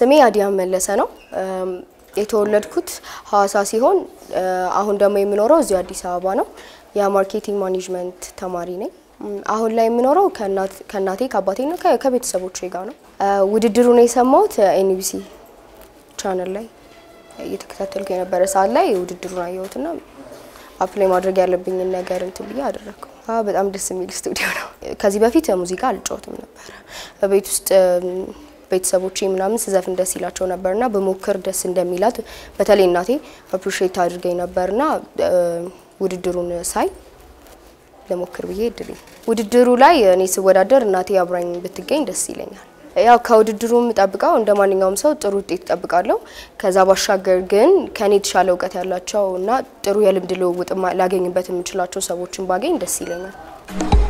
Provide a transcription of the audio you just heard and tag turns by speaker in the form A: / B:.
A: ስሜ አዲያም መለሰ ነው። የተወለድኩት ሐዋሳ ሲሆን አሁን ደግሞ የምኖረው እዚሁ አዲስ አበባ ነው። የማርኬቲንግ ማኔጅመንት ተማሪ ነኝ። አሁን ላይ የምኖረው ከእናቴ ከአባቴና ከቤተሰቦቼ ጋር ነው። ውድድሩን የሰማሁት ኤንቢሲ ቻነል ላይ እየተከታተልኩ የነበረ ሰዓት ላይ ውድድሩን አየሁትና አፕላይ ማድረግ ያለብኝን ነገር እንትን ብዬ አደረግኩ። በጣም ደስ የሚል ስቱዲዮ ነው። ከዚህ በፊት ሙዚቃ አልጫወትም ነበረ። በቤት ውስጥ ቤተሰቦቼ ምናምን ስዘፍን ደስ ይላቸው ነበርና በሞክር ደስ እንደሚላት በተለይ እናቴ አፕሪሼት አድርገኝ ነበርና ውድድሩን ሳይ ለሞክር ብዬ እድል ውድድሩ ላይ እኔ ስወዳደር እናቴ አብራኝ ብትገኝ ደስ ይለኛል። ያው ከውድድሩ የምጠብቀው እንደ ማንኛውም ሰው ጥሩ ውጤት እጠብቃለሁ። ከዛ ባሻገር ግን ከኔ የተሻለ እውቀት ያላቸው እና ጥሩ የልምድ ልውውጥ ላገኝበት የምችላቸው ሰዎችን ባገኝ ደስ ይለኛል።